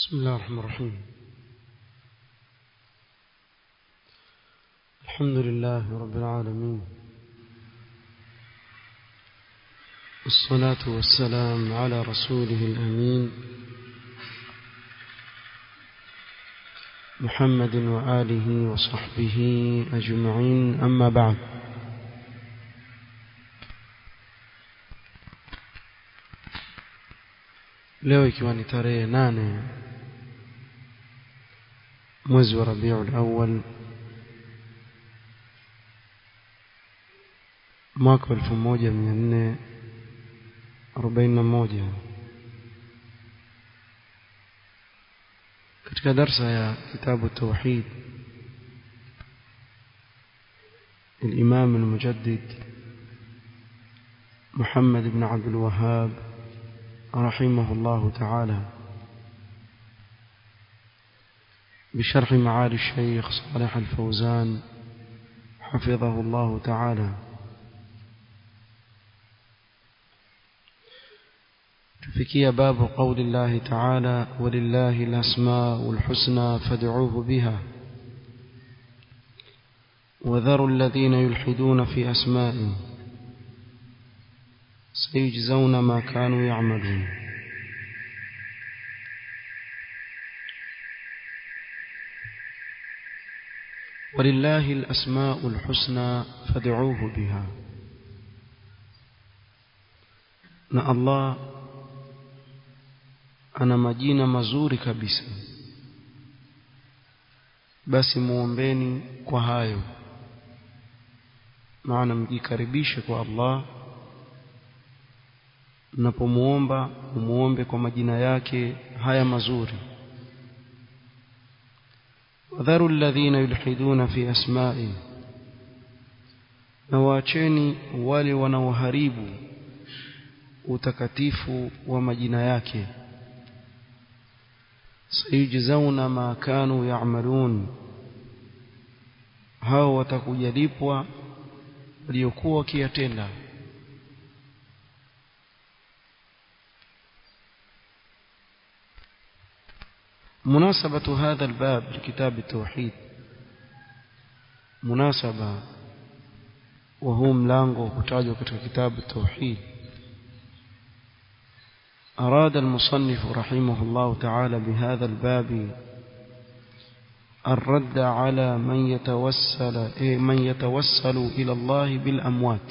بسم الله الرحمن الرحيم الحمد لله رب العالمين الصلاة والسلام على رسوله الأمين محمد وآله وصحبه أجمعين أما بعد leo ikiwa ni tarehe nane mwezi wa Rabiul Awwal mwaka wa 1441 katika darsa ya kitabu tauhid الإمام المجدد محمد بن عبد الوهاب رحمه الله تعالى بشرح معالي الشيخ صالح الفوزان حفظه الله تعالى تفكي باب قول الله تعالى ولله الأسماء الحسنى فادعوه بها وذروا الذين يلحدون في أسمائه سيجزون ما كانوا يعملون ولله الأسماء الحسنى فادعوه بها na Allah ana majina mazuri kabisa basi muombeni kwa hayo maana mjikaribishe kwa Allah mnapomuomba umuombe kwa majina yake haya mazuri wadharu alladhina yulhiduna fi asma'i na waacheni wale wanaoharibu utakatifu wa majina yake sayujzauna ma kanu ya'malun hao watakujalipwa waliokuwa wakiyatenda مناسبة هذا الباب لكتاب التوحيد مناسبة وهو ملانغو كتاجو كتاب التوحيد أراد المصنف رحمه الله تعالى بهذا الباب الرد على من يتوسل من يتوسل إلى الله بالأموات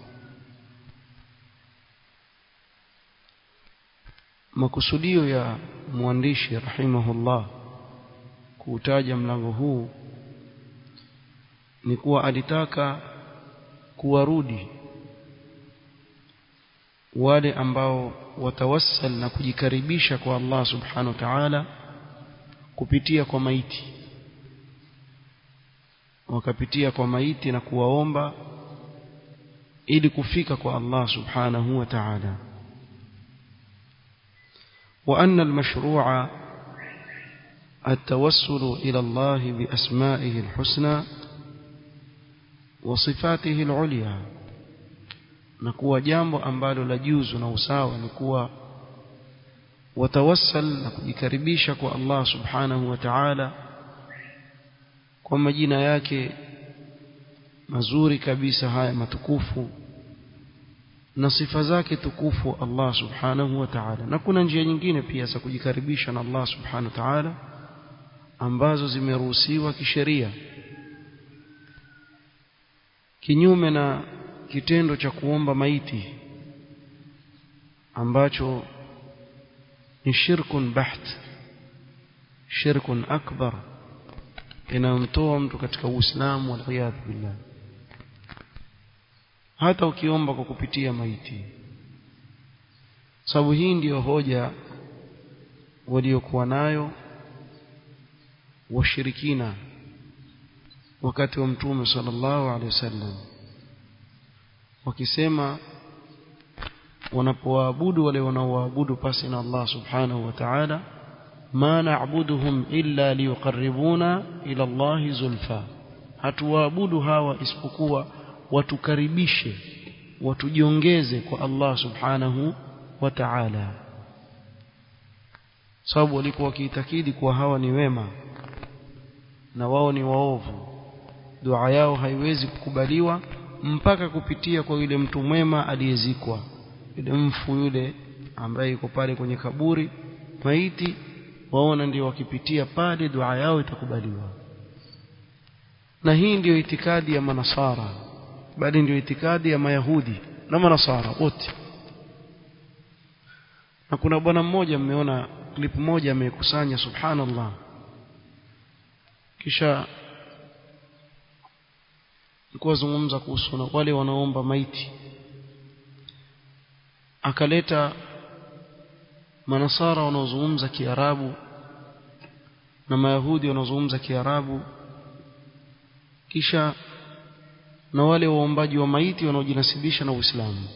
makusudio ya mwandishi rahimahullah kuutaja mlango huu ni kuwa alitaka kuwarudi wale ambao watawassal na kujikaribisha kwa Allah subhanahu wa ta'ala kupitia kwa maiti wakapitia kwa maiti na kuwaomba ili kufika kwa Allah subhanahu wa ta'ala وأن المشروع التوسل إلى الله بأسمائه الحسنى وصفاته العليا نكوى جambo ambalo la juzu na usawa ni kuwa watawassal na kujikaribisha kwa Allah subhanahu wa ta'ala kwa majina yake mazuri kabisa haya matukufu na sifa zake tukufu Allah subhanahu wa ta'ala na kuna njia nyingine pia za kujikaribisha na Allah subhanahu wa ta'ala ambazo zimeruhusiwa kisheria kinyume na kitendo cha kuomba maiti ambacho ni shirkun baht shirkun akbar inamtoa mtu katika uislamu wal billah hata ukiomba kwa kupitia maiti sababu hii ndiyo hoja waliokuwa nayo washirikina wakati wa mtume sallallahu alaihi wasallam wakisema wanapoabudu wale wanaoabudu pasi na Allah subhanahu wa ta'ala ma na'buduhum illa liyuqarribuna ila Allah zulfa hatuwaabudu hawa isipokuwa watukaribishe watujiongeze kwa Allah subhanahu wa ta'ala sababu walikuwa wakiitakidi kuwa hawa ni wema na wao ni waovu dua yao haiwezi kukubaliwa mpaka kupitia kwa yule mtu mwema aliyezikwa yule mfu yule ambaye yuko pale kwenye kaburi maiti waona ndio wakipitia pale dua yao itakubaliwa na hii ndiyo itikadi ya manasara bali ndiyo itikadi ya mayahudi na manasara wote na kuna bwana mmoja mmeona clip moja amekusanya subhanallah kisha nilikuwa zungumza kuhusu na wale wanaomba maiti akaleta manasara wanaozungumza kiarabu na mayahudi wanaozungumza kiarabu kisha na wale waombaji wa maiti wanaojinasibisha na Uislamu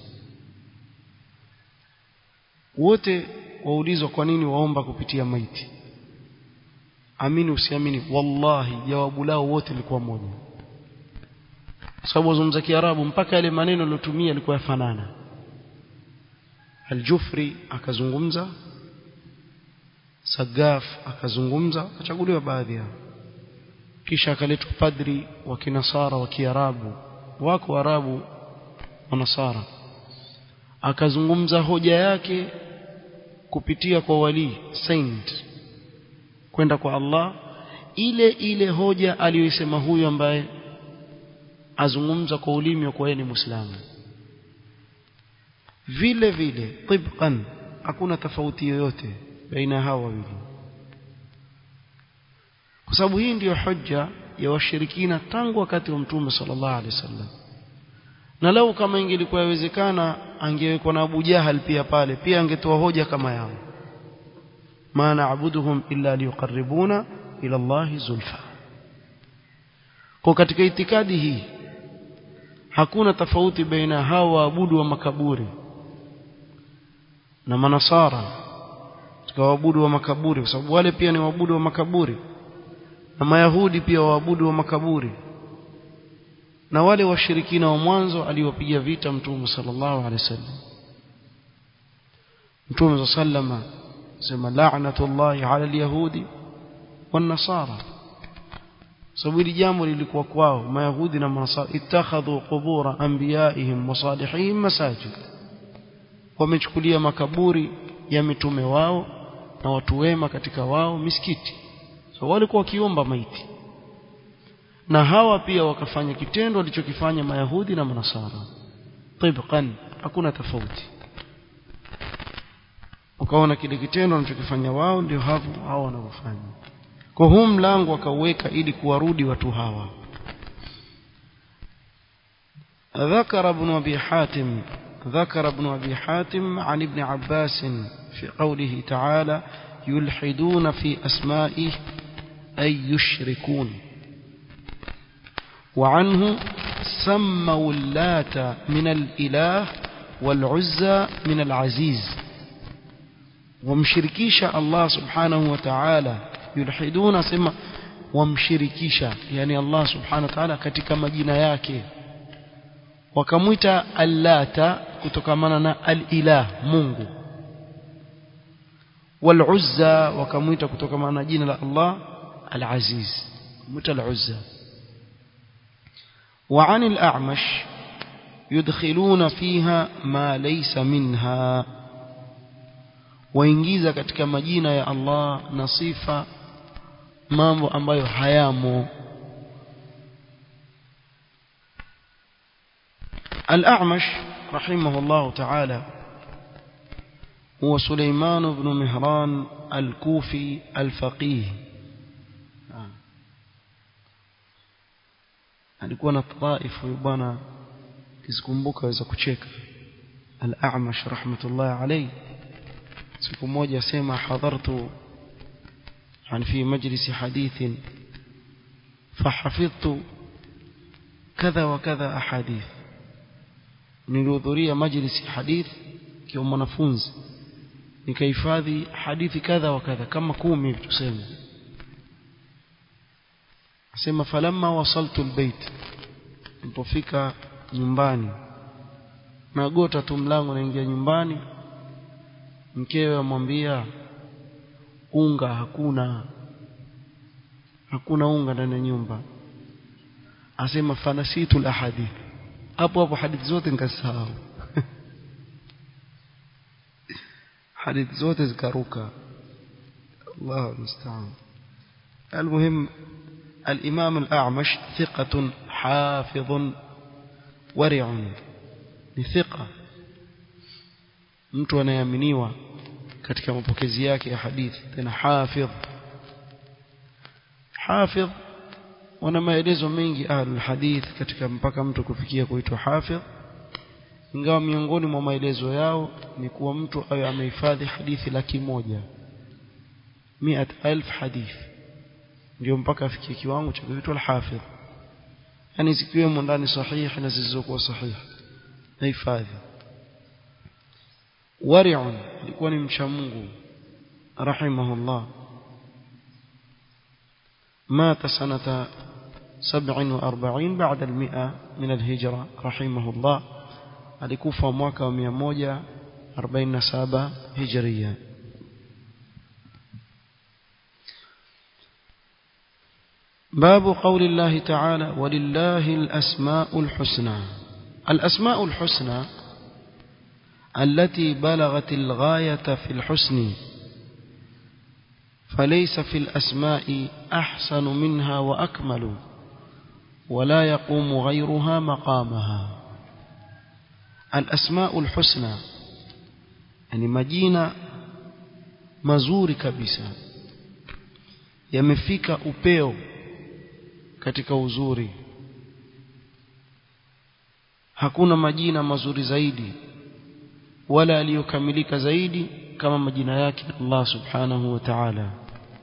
wote waulizwa kwa nini waomba kupitia maiti amini usiamini wallahi jawabu lao wote lilikuwa moja sababu wazungumza kiarabu mpaka yale maneno aliyotumia yalikuwa yafanana Aljufri akazungumza Sagaf akazungumza akachaguliwa baadhi yao kisha akaletwa padri wa kinasara wa kiarabu wako arabu wa nasara akazungumza hoja yake kupitia kwa wali saint kwenda kwa Allah ile ile hoja aliyoisema huyu ambaye azungumza kwa ulimi wa kuwa ni muislamu vile vile tibqan hakuna tofauti yoyote baina hao wawili kwa sababu hii ndiyo hoja ya washirikina tangu wakati wa mtume sallallahu alaihi wasallam na lau kama ingelikuwa yawezekana angewekwa na Abu Jahal pia pale pia angetoa hoja kama yao ma na'buduhum illa liqarribuna ila Allah zulfa kwa katika itikadi hii hakuna tofauti baina hao waabudu wa makaburi na manasara katika waabudu wa makaburi kwa sababu wale pia ni waabudu wa makaburi na mayahudi pia waabudu wa makaburi na wale washirikina wa mwanzo aliwapiga vita mtume sallallahu alaihi wasallam mtume sallama sema la'natullahi ala alyahudi wan nasara sababu hili jambo lilikuwa kwao mayahudi na manasara ittakhadhu qubura anbiyaihim wa salihihim masajid wamechukulia makaburi ya mitume wao na watu wema katika wao misikiti so walikuwa wakiomba maiti na hawa pia wakafanya kitendo walichokifanya mayahudi na manasara tibqan hakuna tofauti ukaona kile kitendo wanachokifanya wao ndio hapo hao wanavyofanya kwa huu mlango akauweka ili kuwarudi watu hawa ذكر ابن أبي حاتم ذكر ابن أبي حاتم عن ابن عباس في قوله تعالى يلحدون في أسمائه أي يشركون وعنه سموا اللات من الإله والعزى من العزيز ومشركيش الله سبحانه وتعالى يلحدون سما ومشركيش يعني الله سبحانه وتعالى katika majina yake wakamwita allata kutokamana na alilah mungu waluzza wakamwita kutokamana na jina la Allah alaziz mwita aluzza وعن الأعمش يدخلون فيها ما ليس منها waingiza katika majina ya Allah na sifa mambo ambayo hayamo الأعمش رحمه الله تعالى هو سليمان بن مهران الكوفي الفقيه alikuwa na taif huyu bwana kizikumbuka waweza kucheka al-A'mash rahmatullah alayhi siku moja asema hadhartu yani fi majlis hadith fahafidhtu kadha wa kadha ahadith nilihudhuria majlis hadith kiwa mwanafunzi nikahifadhi hadithi kadha wa kadha kama kumi tuseme asema falamma wasaltu albayt nilipofika nyumbani nagota tu mlango naingia nyumbani mkewe amwambia unga hakuna hakuna unga ndani ya nyumba asema fanasitu alahadith hapo hapo hadithi zote nikasahau hadithi zote zikaruka الله المستعان المهم الإمام الأعمش ثقة حافظ ورع ثقة mtu anayeaminiwa katika mapokezi yake ya hadithi tena hafidh hafidh wana maelezo mengi ahlul hadith katika mpaka mtu kufikia kuitwa hafidh ingawa miongoni mwa maelezo yao ni kuwa mtu awe amehifadhi hadithi laki moja مئة ألف حديث ndio mpaka afikie kiwango cha kuitwa al-hafidh yani zikiwemo ndani sahihi na zisizokuwa sahihi na hifadhi wari'un alikuwa ni mcha Mungu rahimahullah مات سنة سبع وأربعين بعد المئة من الهجرة رحمه الله alikufa mwaka wa 147 hijria باب قول الله تعالى ولله الأسماء الحسنى الأسماء الحسنى التي بلغت الغاية في الحسن فليس في الأسماء أحسن منها وأكمل ولا يقوم غيرها مقامها الأسماء الحسنى يعني مجينة مزور كبسة يمفيك أبيو katika uzuri hakuna majina mazuri zaidi wala aliyokamilika zaidi kama majina yake Allah subhanahu wa ta'ala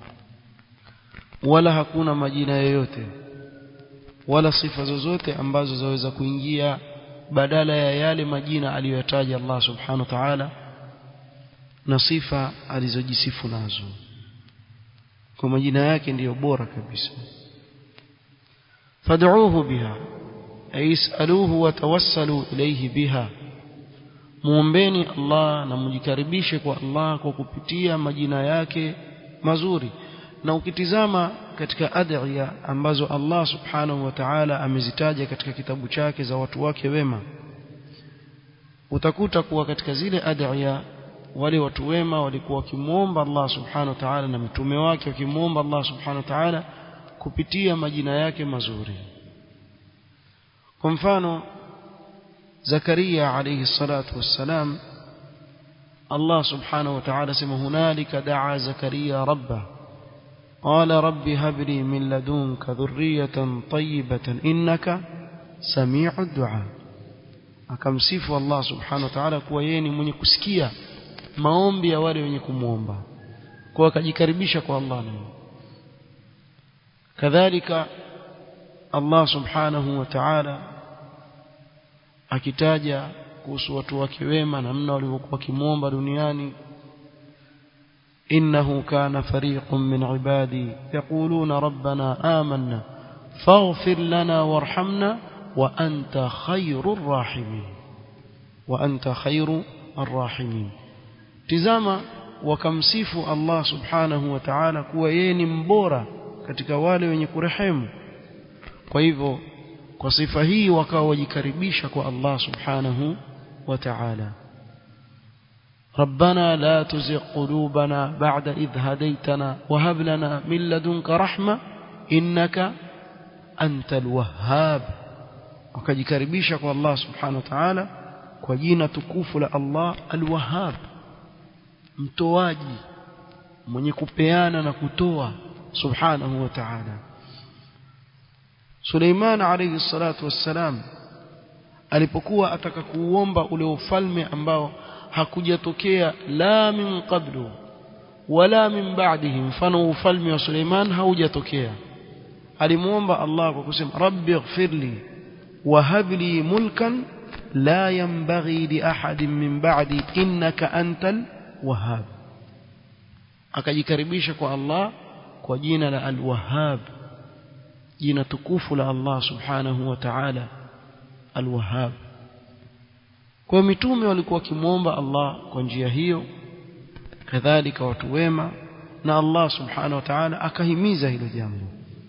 wala hakuna majina yoyote wala sifa zozote ambazo zaweza kuingia badala ya yale majina aliyoyataja Allah subhanahu wa ta'ala na sifa alizojisifu nazo kwa majina yake ndiyo bora kabisa فادعوه بها أي اسألوه وتوسلوا إليه بها muombeni Allah na mjikaribishe kwa Allah kwa kupitia majina yake mazuri na ukitizama katika adhiya ambazo Allah subhanahu wa ta'ala amezitaja katika kitabu chake za watu wake wema utakuta kuwa katika zile adhiya wale watu wema walikuwa wakimuomba Allah subhanahu wa ta'ala na mtume wake wakimuomba Allah subhanahu wa ta'ala kupitia majina yake mazuri kwa mfano Zakaria alayhi salatu wassalam Allah subhanahu wa ta'ala sema hunalika daa Zakaria rabbah قال رب هب لي من لدنك ذرية طيبة إنك سميع الدعاء akamsifu Allah subhanahu wa ta'ala kuwa yeye ni mwenye kusikia maombi ya wale wenye kumwomba kwa akajikaribisha kwa Allah naye kadhalika Allah subhanahu wa ta'ala akitaja kuhusu watu wake wema namna walivyokuwa wakimwomba duniani إنه كان فريق من عبادي يقولون ربنا آمنا فاغفر لنا وارحمنا وأنت خير الراحمين وأنت خير الراحمين تزاما وكمسيف الله سبحانه وتعالى kuwa yeye ni mbora katika wale wenye kurehemu kwa hivyo kwa sifa hii wakawa wajikaribisha kwa Allah subhanahu wa ta'ala ربنا لا تزغ قلوبنا بعد إذ هديتنا وهب لنا من لدنك رحمة إنك أنت الوهاب وكجكربيشك والله سبحانه وتعالى وجينا تكوف الله الوهاب mtoaji mwenye kupeana na kutoa subhanahu wa ta'ala Suleiman alayhi salatu wassalam alipokuwa ataka kuuomba ule ufalme ambao hakujatokea la min qablu wala min ba'dihi mfano ufalme wa Suleiman haujatokea alimuomba Allah kwa kusema rabbi ighfirli wa hab li mulkan la yanbaghi li ahadin min ba'di innaka antal wahhab akajikaribisha kwa Allah kwa jina la al-wahhab jina tukufu la Allah subhanahu wa ta'ala al-wahhab kwa mitume walikuwa wakimwomba Allah kwa njia hiyo kadhalika watu wema na Allah subhanahu wa ta'ala akahimiza hilo jambo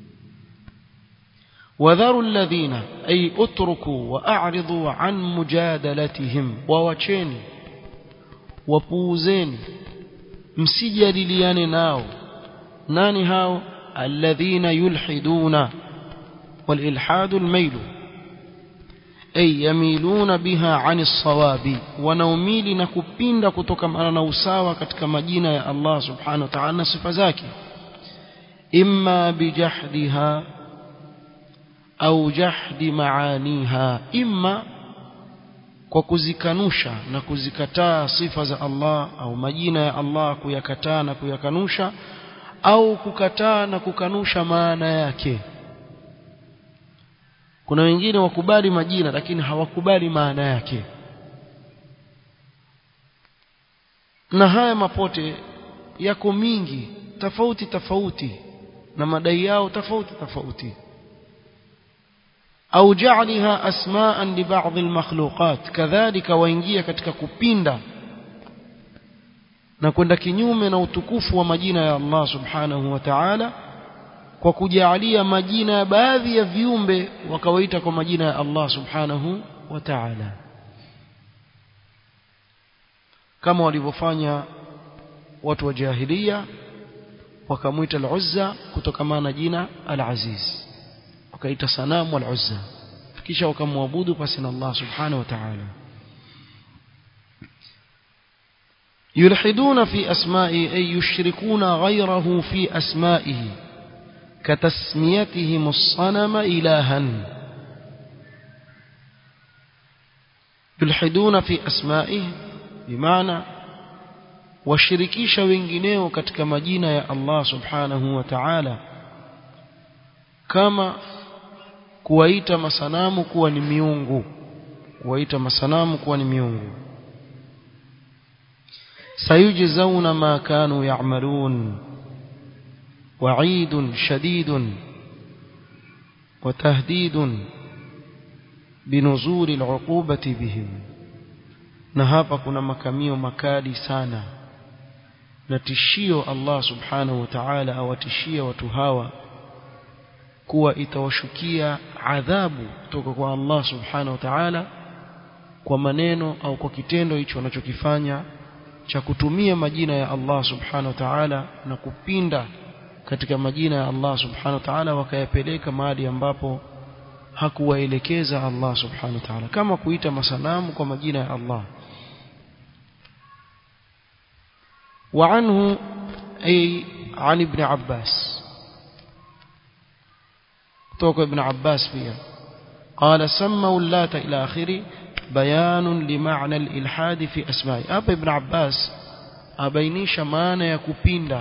وذروا الذين أي اتركوا وأعرضوا عن مجادلتهم ووچeni wapuuzeni msijadiliane nao nani hao alladhina yulhiduna والإلحاد الميل أي يميلون بها عن الصواب ونوميل نكبين كتوكم أنا نوساوى كتكما جينا يا الله سبحانه وتعالى صفة ذاك إما بجحدها أو جحد معانيها إما kwa kuzikanusha na kuzikataa sifa za Allah au majina ya Allah kuyakataa na kuyakanusha au kukataa na kukanusha maana yake kuna wengine wakubali majina lakini hawakubali maana yake na haya mapote yako mingi tofauti tofauti na madai yao tofauti tofauti au ja'alaha asma'an li ba'd al-makhluqat kadhalika waingia katika kupinda na kwenda kinyume na utukufu wa majina ya Allah subhanahu wa ta'ala kwa kujaalia majina ya baadhi ya viumbe wakawaita kwa majina ya Allah subhanahu wa ta'ala kama walivyofanya watu wa jahiliya wakamwita al-Uzza kutokana na jina al-Aziz wakaita sanamu al-Uzza kisha wakamwabudu pasi na Allah subhanahu wa ta'ala يلحدون في أسمائه أي يشركون غيره في أسمائه كتسميتهم الصنم إلها يلحدون في أسمائه بمعنى washirikisha wengineo katika majina ya Allah subhanahu wa ta'ala kama kuwaita masanamu kuwa ni miungu kuwaita masanamu kuwa ni miungu sayujzauna ma kanu ya'malun وعيد شديد وتهديد بنزول العقوبة بهم na hapa kuna makamio makali sana na tishio Allah subhanahu wa ta'ala awatishia watu hawa kuwa itawashukia adhabu kutoka kwa Allah subhanahu wa ta'ala kwa maneno au kwa kitendo hicho wanachokifanya cha kutumia majina ya Allah subhanahu wa ta'ala na kupinda katika majina ya Allah subhanahu wa ta'ala wakayapeleka mahali ambapo hakuwaelekeza Allah subhanahu wa ta'ala kama kuita masanamu kwa majina ya Allah وعنه أي عن ابن عباس توقع ابن عباس فيها قال سموا اللات إلى آخره بيان لمعنى الإلحاد في أسمائه أبا ابن عباس أبينيش معنى يكوبيندا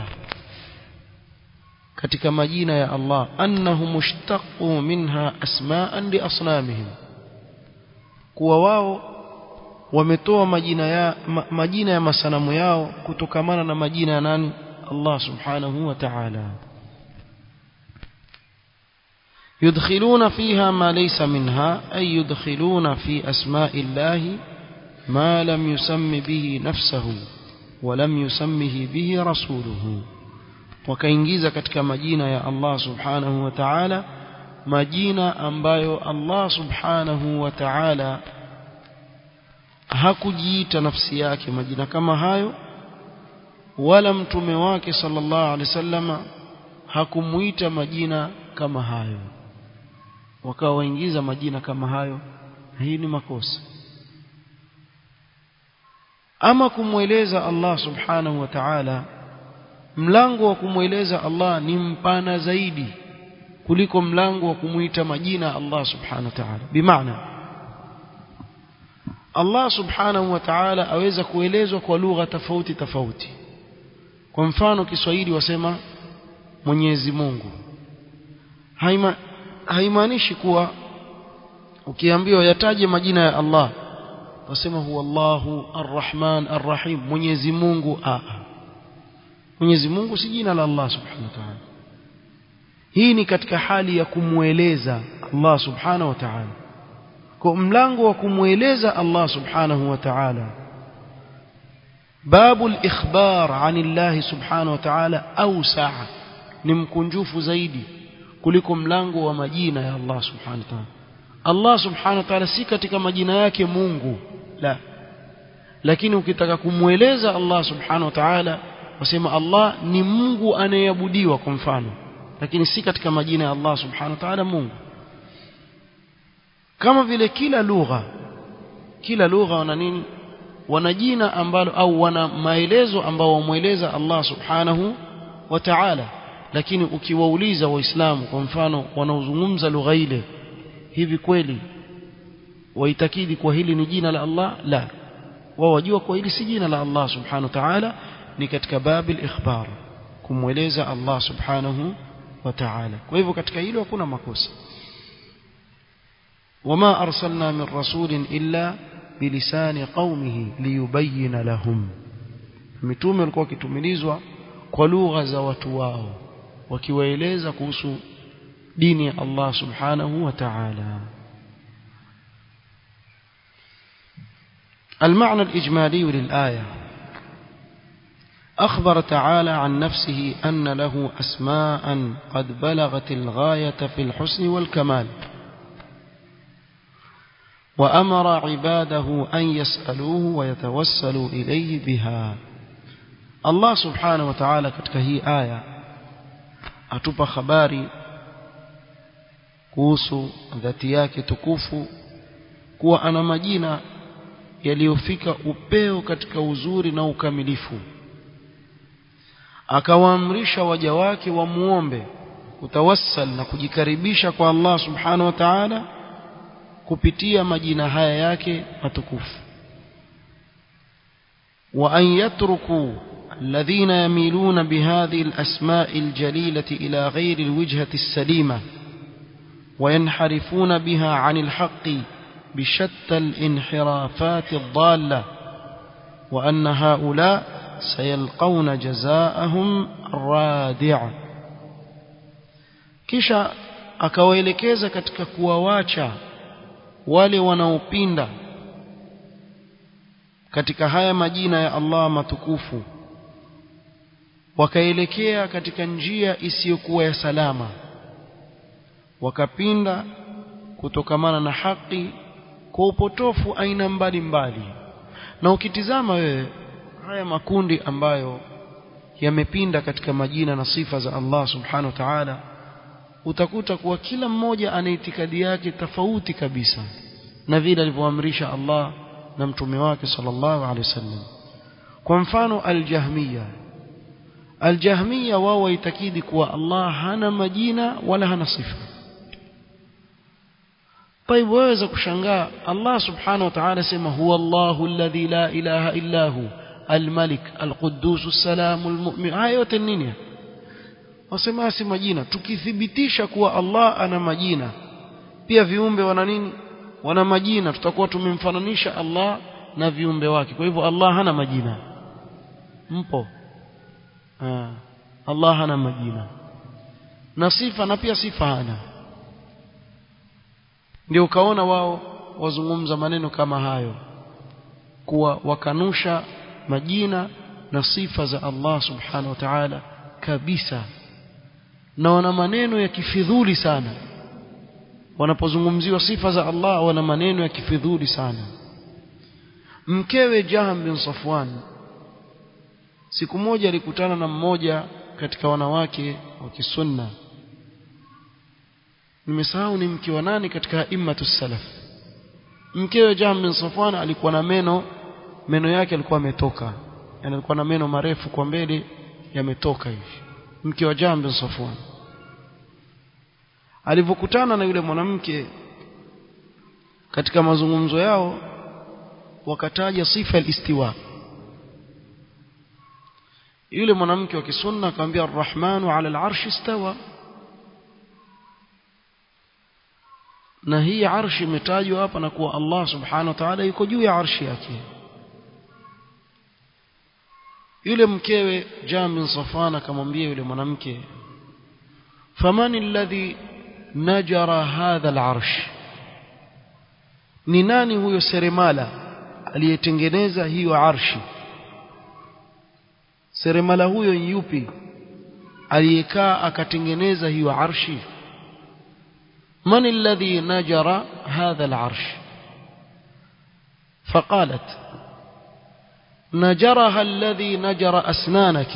katika majina ya Allah annahum mushtaqu minha asma'an li asnamihim kuwa wao wametoa majina ya ma, majina ya masanamu yao kutokamana na majina ya nani Allah subhanahu wa ta'ala يدخلون فيها ما ليس منها أي يدخلون في أسماء الله ما لم يسم به نفسه ولم يسمه به رسوله wakaingiza katika majina ya Allah subhanahu wa ta'ala majina ambayo Allah subhanahu wa ta'ala hakujiita nafsi yake majina kama hayo wala mtume wake sallallahu alaihi wasallama hakumuita majina kama hayo wakawa waingiza majina kama hayo hii ni makosa ama kumweleza Allah subhanahu wa ta'ala mlango wa kumweleza Allah ni mpana zaidi kuliko mlango wa kumuita majina Allah subhanahu wa ta'ala bimaana Allah subhanahu wa ta'ala aweza kuelezwa kwa lugha tofauti tofauti kwa mfano Kiswahili wasema Mwenyezi Mungu haima haimaanishi kuwa ukiambiwa yataje majina ya Allah wasema huwa Allahu Ar-Rahman Ar-Rahim Mwenyezi Mungu a Mwenyezi Mungu si jina la Allah Subhanahu wa Ta'ala hii ni katika hali ya kumweleza Allah Subhanahu wa Ta'ala kwa mlango wa kumweleza Allah Subhanahu wa Ta'ala باب الإخبار عن الله سبحانه وتعالى أوسع نمكنجوف زيدي kuliko mlango wa majina ya Allah subhanahu wa ta'ala Allah subhanahu wa ta'ala si katika majina yake Mungu la lakini ukitaka kumweleza Allah subhanahu wa ta'ala wasema Allah ni Mungu anayeabudiwa kwa mfano lakini si katika majina ya Allah subhanahu wa ta'ala Mungu kama vile kila lugha kila lugha wana nini wana jina ambalo au wana maelezo ambao wamweleza Allah subhanahu wa ta'ala lakini ukiwauliza waislamu kwa mfano wanaozungumza lugha ile hivi kweli waitakidi kwa hili ni jina la Allah la wao wajua kwa hili si jina la Allah subhanahu wa ta'ala ni katika babil ikhbar kumweleza Allah subhanahu wa ta'ala kwa hivyo katika hilo hakuna makosa wama arsalna min rasulin illa bilisani qaumihi liyubayyin lahum mitume walikuwa wakitumilizwa kwa lugha za watu wao wakiwaeleza kuhusu dini ya Allah subhanahu wa ta'ala المعنى الإجمالي للآية أخبر تعالى عن نفسه أن له أسماء قد بلغت الغاية في الحسن والكمال وأمر عباده أن يسألوه ويتوسلوا إليه بها الله سبحانه وتعالى katika hii aya atupa habari kuhusu dhati yake tukufu kuwa ana majina yaliyofika upeo katika uzuri na ukamilifu akawaamrisha waja wake wamuombe kutawassal na kujikaribisha kwa Allah subhanahu wa ta'ala kupitia majina haya yake matukufu wa an yatruku الذين يميلون بهذه الأسماء الجليلة إلى غير الوجهة السليمة وينحرفون بها عن الحق بشتى الانحرافات الضالة وأن هؤلاء سيلقون جزاءهم الرادع kisha akawaelekeza katika kuwawacha wale wanaopinda katika haya majina ya Allah matukufu wakaelekea katika njia isiyokuwa ya salama wakapinda kutokamana na haki kwa upotofu aina mbalimbali na ukitizama wewe haya makundi ambayo yamepinda katika majina na sifa za Allah subhanahu wa ta'ala utakuta kuwa kila mmoja ana itikadi yake tofauti kabisa na vile alivyoamrisha Allah na mtume wake sallallahu alaihi wasallam kwa mfano aljahmiya aljahmiya wao waitakidi kuwa Allah hana majina wala hana sifa طيب waweza kushangaa Allah subhanahu wa ta'ala sema huwa Allahu alladhi la ilaha illa hu الملك القدوس السلام المؤمن haya yote nini wasema si majina tukithibitisha kuwa Allah ana majina pia viumbe wana nini wana majina tutakuwa tumemfananisha Allah na viumbe wake kwa hivyo Allah hana majina mpo ah, Allah hana majina na sifa na pia sifa hana ndio ukaona wao wazungumza maneno kama hayo kuwa wakanusha majina na sifa za Allah subhanahu wa ta'ala kabisa na wana maneno ya kifidhuli sana wanapozungumziwa sifa za Allah wana maneno ya kifidhuli sana mkewe Jaham bin Safwan siku moja alikutana na mmoja katika wanawake wa kisunna nimesahau ni mke wa nani katika immatu salaf mkewe Jaham bin Safwan alikuwa na meno meno yake alikuwa ametoka yani alikuwa na meno marefu kwa mbele yametoka hivi mke wa Jaham bin Safwan alivyokutana na yule mwanamke katika mazungumzo yao wakataja sifa al-istiwa yule mwanamke wa kisunna akamwambia ar-rahmanu ala al-arsh istawa na hii arshi imetajwa hapa na kuwa Allah subhanahu wa ta'ala yuko juu ya arshi yake yule mkewe Jam bin Safwan akamwambia yule mwanamke famani alladhi najara hadha al-arsh ni nani huyo seremala aliyetengeneza hiyo arshi seremala huyo yupi aliyekaa akatengeneza hiyo arshi من الذي نجر هذا العرش فقالت نجرها الذي نجر أسنانك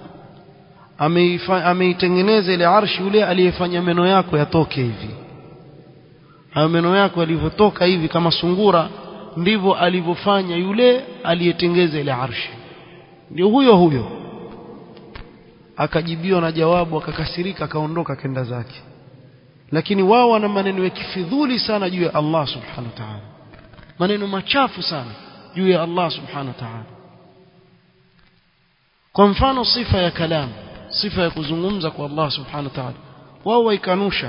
ameitengeneza ile arshi yule aliyefanya meno yako yatoke hivi hayo meno yako yalivyotoka hivi kama sungura ndivyo alivyofanya yule aliyetengeza ile arshi ndio huyo huyo akajibiwa na jawabu akakasirika akaondoka akenda zake lakini wao wana maneno ya kifidhuli sana juu ya Allah subhanahu wa ta'ala maneno machafu sana juu ya Allah subhanahu wa ta'ala kwa mfano sifa ya kalam sifa ya kuzungumza kwa Allah subhanahu wa ta'ala wao waikanusha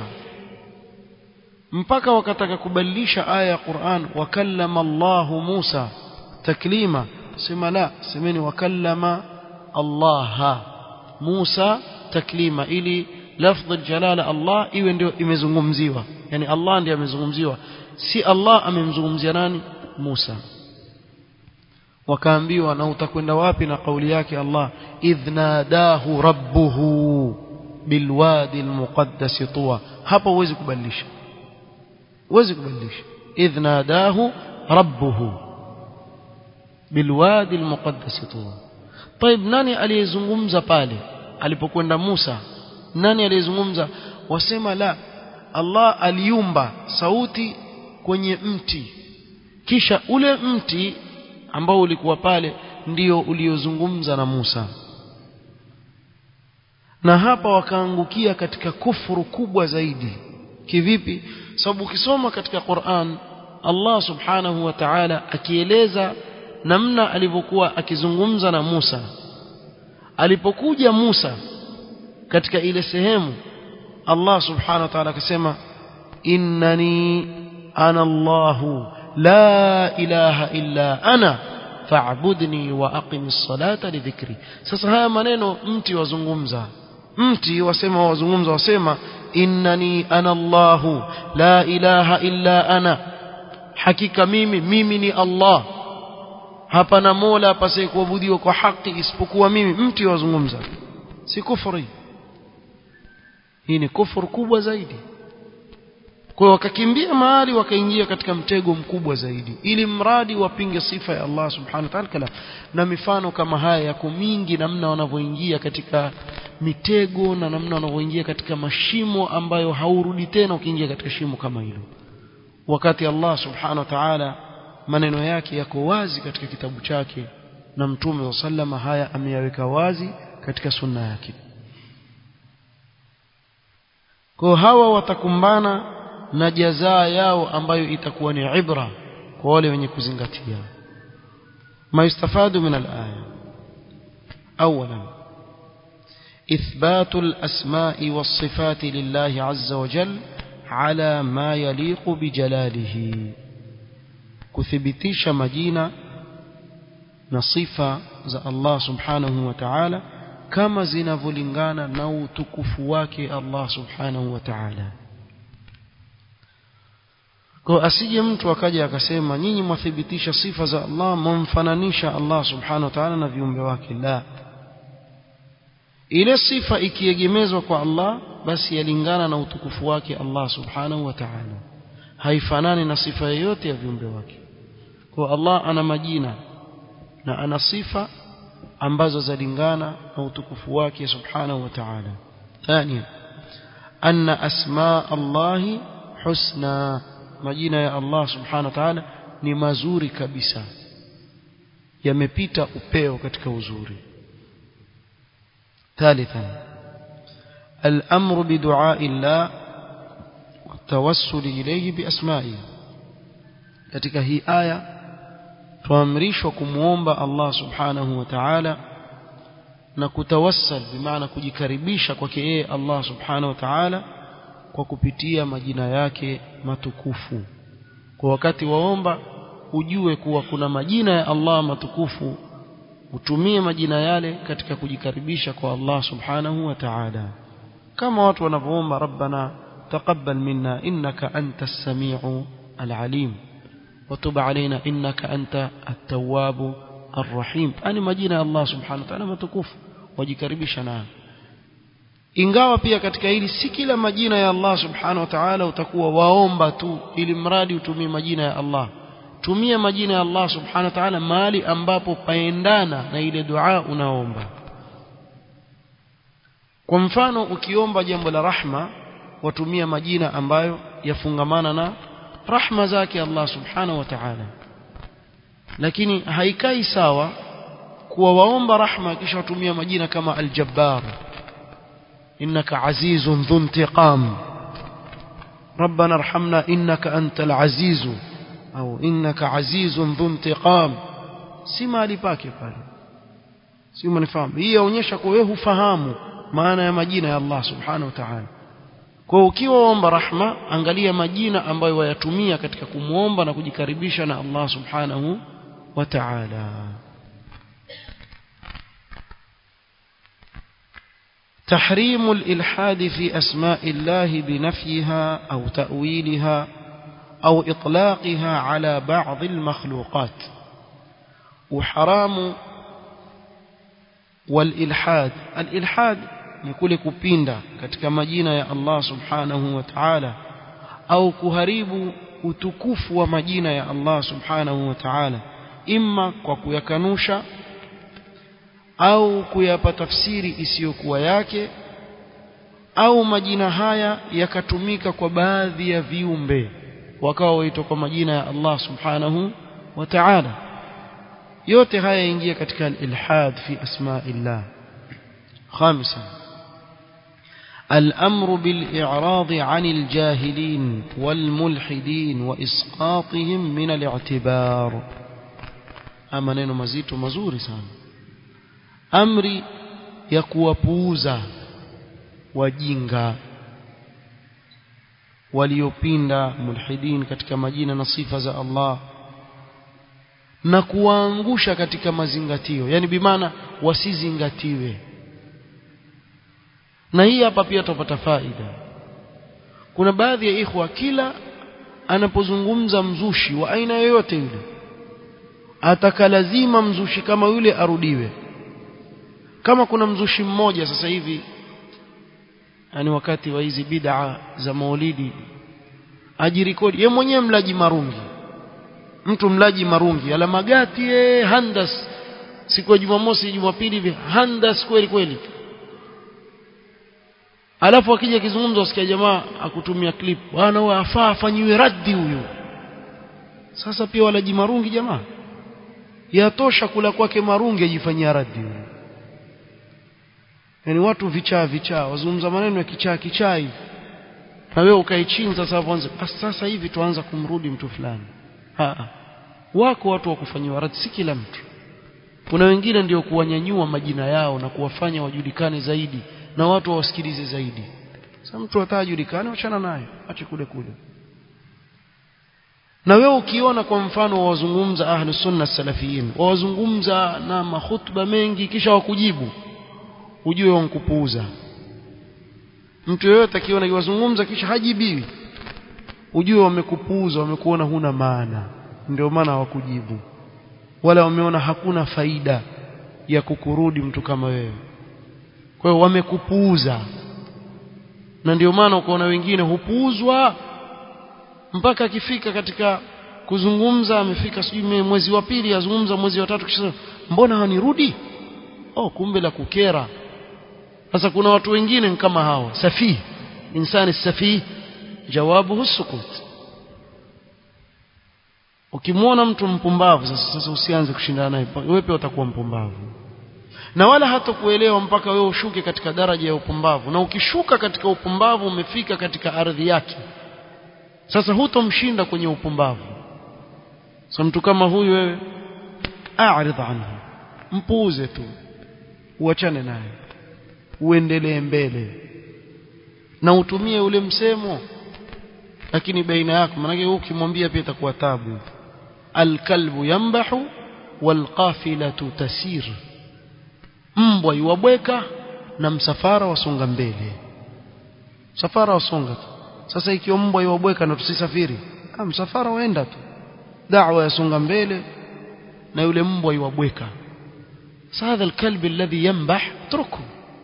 mpaka wakataka kubadilisha aya ya Qur'an wakallama Allah Musa taklima sema la semeni wakallama Allah Musa taklima ili lafdh aljalala Allah iwe ndio imezungumziwa yani Allah ndiye amezungumziwa si Allah amemzungumzia nani Musa wakaambiwa na utakwenda wapi na kauli yake Allah idhnadahu rabbuhu bilwadi almuqaddas tuwa hapa huwezi kubadilisha huwezi kubadilisha idhnadahu rabbuhu bilwadi almuqaddas tuwa طيب nani aliyezungumza pale alipokwenda Musa nani aliyezungumza wasema la Allah aliumba sauti kwenye mti kisha ule mti ambao ulikuwa pale ndio uliozungumza na Musa na hapa wakaangukia katika kufuru kubwa zaidi kivipi sababu ukisoma katika Qur'an Allah subhanahu wa ta'ala akieleza namna alivyokuwa akizungumza na Musa alipokuja Musa katika ile sehemu Allah subhanahu wa ta'ala akasema innani ana Allahu la ilaha illa ana fa'budni wa aqimis salata li dhikri sasa haya maneno mti wazungumza mti wasema wazungumza wasema innani ana Allahu la ilaha illa ana hakika mimi mimi ni Allah hapana mola apasaye kuabudiwa kwa haki isipokuwa mimi mti wazungumza si kufuri hii ni kufuru kubwa zaidi kwa wakakimbia mahali wakaingia katika mtego mkubwa zaidi ili mradi wapinge sifa ya Allah subhanahu wa ta'ala na mifano kama haya yako mingi namna wanavyoingia katika mitego na namna wanavyoingia katika mashimo ambayo haurudi tena ukiingia katika shimo kama hilo wakati Allah subhanahu wa ta'ala maneno yake yako wazi katika kitabu chake na mtume wa sallama haya ameyaweka wazi katika sunna yake kwa hawa watakumbana na jazaa yao ambayo itakuwa ni ibra kwa wale wenye kuzingatia ما يستفاد من الآية أولا إثبات الأسماء والصفات لله عز وجل على ما يليق بجلاله كثبتيش مجينة نصيفة za Allah subhanahu wa ta'ala kama zinavyolingana na utukufu wake Allah subhanahu wa ta'ala kwa asije mtu akaja akasema nyinyi mwathibitisha sifa za Allah mwamfananisha Allah subhanahu wa ta'ala na viumbe wake la ile sifa ikiegemezwa kwa Allah basi yalingana na utukufu wake Allah subhanahu wa ta'ala haifanani na sifa yoyote ya viumbe wake kwa Allah ana majina na ana sifa ambazo zalingana na utukufu wake subhanahu wa ta'ala thania anna asma Allah husna majina ya Allah subhanahu wa ta'ala ni mazuri kabisa yamepita upeo katika uzuri ثالثا الأمر بدعاء الله والتوسل إليه بأسمائه katika hii aya tuamrishwa kumuomba Allah subhanahu wa ta'ala na kutawassal bimaana kujikaribisha kwake yeye Allah subhanahu wa ta'ala kwa kupitia majina yake matukufu kwa wakati waomba ujue kuwa kuna majina ya Allah matukufu utumie majina yale katika kujikaribisha kwa Allah subhanahu wa ta'ala kama watu wanavyoomba rabbana taqabbal minna innaka antas samiu alalim وتب علينا إنك أنت التواب الرحيم أنا مجينا الله سبحانه وتعالى متكوف wajikaribisha nayo ingawa pia katika hili si kila majina ya Allah subhanahu wa ta'ala utakuwa waomba tu ili mradi utumie majina ya Allah tumia majina ya Allah subhanahu wa ta'ala mahali ambapo paendana na ile dua unaomba kwa mfano ukiomba jambo la rahma watumia majina ambayo yafungamana na rahma zake Allah subhanahu wa ta'ala lakini haikai sawa kuwa waomba rahma kisha watumia majina kama al-jabbar innaka azizun dhu intiqam ربنا ارحمنا إنك أنت العزيز أو إنك عزيز ذو انتقام si mahali pake pale si umenifahamu hii yaonyesha kwa wewe hufahamu maana ya majina ya Allah subhanahu wa ta'ala kwa ukiwa omba rahma angalia majina ambayo wayatumia katika kumwomba na kujikaribisha na Allah subhanahu wa ta'ala تحريم الإلحاد في أسماء الله بنفيها أو تأويلها أو إطلاقها على بعض المخلوقات وحرام والإلحاد الإلحاد ni kule kupinda katika majina ya Allah subhanahu wa ta'ala au kuharibu utukufu wa majina ya Allah subhanahu wa ta'ala imma kwa kuyakanusha au kuyapa tafsiri isiyokuwa yake au majina haya yakatumika kwa baadhi ya viumbe wakawa waitwa kwa majina ya Allah subhanahu wa ta'ala yote haya yaingia katika al-ilhad fi asma'illah خامسا الأمر بالإعراض عن الجاهلين والملحدين وإسقاطهم من الاعتبار أما نينو مزيتو مزوري سان أمري يكوابوزا وجينغا waliopinda mulhidin katika majina na sifa za Allah na kuwaangusha katika mazingatio yani bimaana wasizingatiwe na hii hapa pia tupata faida kuna baadhi ya ikhwa kila anapozungumza mzushi wa aina yoyote yule ataka lazima mzushi kama yule arudiwe kama kuna mzushi mmoja sasa hivi yani wakati wa hizi bid'a za maulidi ajirikodi ye mwenyewe mlaji marungi mtu mlaji marungi ala magati ye handas siku ya Jumamosi Jumapili hivi handas kweli kweli alafu akija kizungumzo usikia jamaa akutumia clip bwana huyo afaa afanyiwe raddi huyu sasa pia walaji marungi jamaa yatosha kula kwake marungi ajifanyia raddi huyu yani watu vichaa vichaa wazungumza maneno ya kichaa kichaa hivi na wewe ukae chini sasa uanze sasa hivi tuanza kumrudi mtu fulani ha wako watu wa kufanyiwa raddi si kila mtu kuna wengine ndio kuwanyanyua majina yao na kuwafanya wajulikane zaidi na watu wawasikilize zaidi sasa mtu atajulikane achana naye ache kule kule na wewe ukiona kwa mfano wazungumza ahli sunna salafiyin wazungumza na mahutba mengi kisha wakujibu ujue wankupuuza mtu yeyote akiona kiwazungumza kisha hajibiwi ujue wamekupuuza wamekuona huna maana ndio maana hawakujibu wala wameona hakuna faida ya kukurudi mtu kama wewe kwa hiyo wamekupuuza na ndio maana ukaona wengine hupuuzwa mpaka akifika katika kuzungumza amefika sijui mwezi wa pili azungumza mwezi wa tatu kisha mbona hanirudi oh kumbe la kukera sasa kuna watu wengine kama hao safi insani safi jawabu sukut ukimwona mtu mpumbavu sasa sasa usianze kushindana naye wewe pia utakuwa mpumbavu na wala hatakuelewa mpaka wewe ushuke katika daraja ya upumbavu na ukishuka katika upumbavu umefika katika ardhi yake sasa hutomshinda kwenye upumbavu sasa mtu kama huyu wewe a'rid anhu mpuuze tu uachane naye uendelee mbele na utumie ule msemo lakini baina yako maana yake ukimwambia pia itakuwa tabu alkalbu yambahu walqafilatu tasir mbwa yuwabweka na msafara wasonga mbele msafara wasonga tu sasa ikiwa mbwa yuwabweka na tusisafiri ah msafara waenda tu da'wa yasonga mbele na yule mbwa yuwabweka هذا الكلب الذي ينبح truku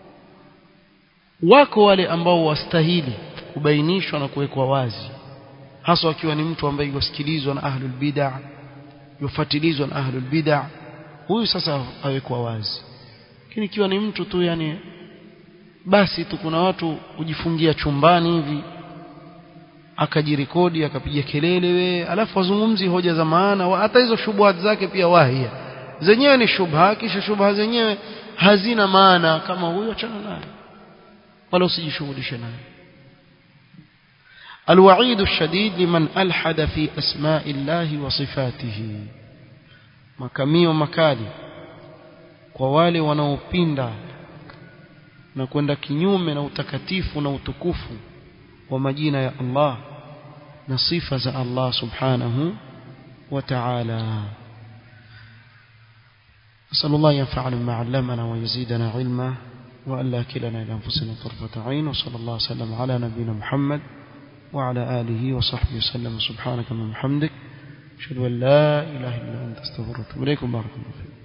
wako wale ambao wastahili kubainishwa na kuwekwa wazi hasa akiwa ni mtu ambaye yusikilizwa na ahlul bid'ah yufuatilizwa na ahlul bid'ah huyu sasa awekwa wazi lakini ikiwa ni mtu tu yani basi tu kuna watu kujifungia chumbani hivi akajirekodi akapiga kelele we alafu wazungumzi hoja za maana hata hizo shubuhat zake pia wahia zenyewe ni shubha kisha shubha zenyewe hazina maana kama huyo achana naye wala usijishughulishe naye الوعيد الشديد لمن ألحد في أسماء الله وصفاته makamio makali kwa wale wanaopinda na kwenda kinyume na utakatifu na utukufu wa majina ya Allah na sifa za Allah subhanahu wa ta'ala نسأل الله ينفعنا بما علمنا ويزيدنا علما وألا كلنا إلى أنفسنا طرفة عين وصلى الله وسلم على نبينا محمد وعلى آله وصحبه وسلم سبحانك اللهم وبحمدك أشهد أن لا إله إلا أنت استغفرك وأتوب إليكم بارك الله فيكم